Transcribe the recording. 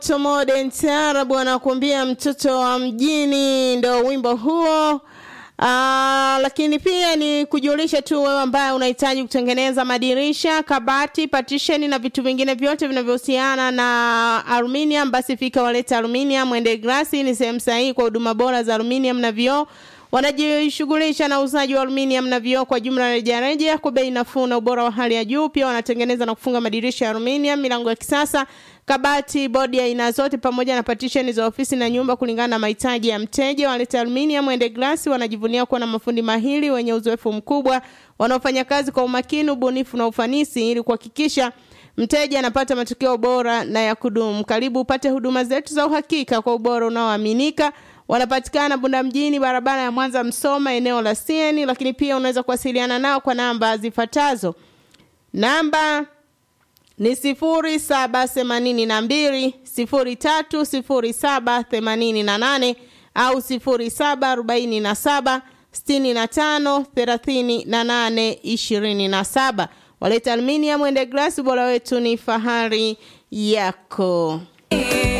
Modern Taarab anakuambia mtoto wa mjini, ndo wimbo huo. Aa, lakini pia ni kujulisha tu wewe ambaye unahitaji kutengeneza madirisha, kabati, partition na vitu vingine vyote vinavyohusiana na aluminium, basi fika waleta aluminium. Mwende Glasi ni sehemu sahihi kwa huduma bora za aluminium na vioo. Wanajishughulisha na uuzaji wa aluminium na vioo kwa jumla rejareja kwa bei nafuu na ubora wa hali ya juu. Pia wanatengeneza na kufunga madirisha ya aluminium, milango ya kisasa, kabati, bodi ya aina zote pamoja na partition za ofisi na nyumba kulingana na mahitaji ya mteja. Waleta aluminium Mwende Glasi wanajivunia kuwa na mafundi mahiri wenye uzoefu mkubwa wanaofanya kazi kwa umakini, ubunifu na ufanisi ili kuhakikisha mteja anapata matokeo bora na ya kudumu. Karibu upate huduma zetu za uhakika kwa ubora unaoaminika. Wanapatikana Bunda mjini, barabara ya Mwanza Msoma, eneo la CN, lakini pia unaweza kuwasiliana nao kwa namba zifuatazo. Namba ni sifuri saba themanini na mbili sifuri tatu sifuri saba themanini na nane au sifuri saba arobaini na saba sitini na tano thelathini na nane ishirini na saba. Waleta aluminium Mwende Glasi, ubora wetu ni fahari yako.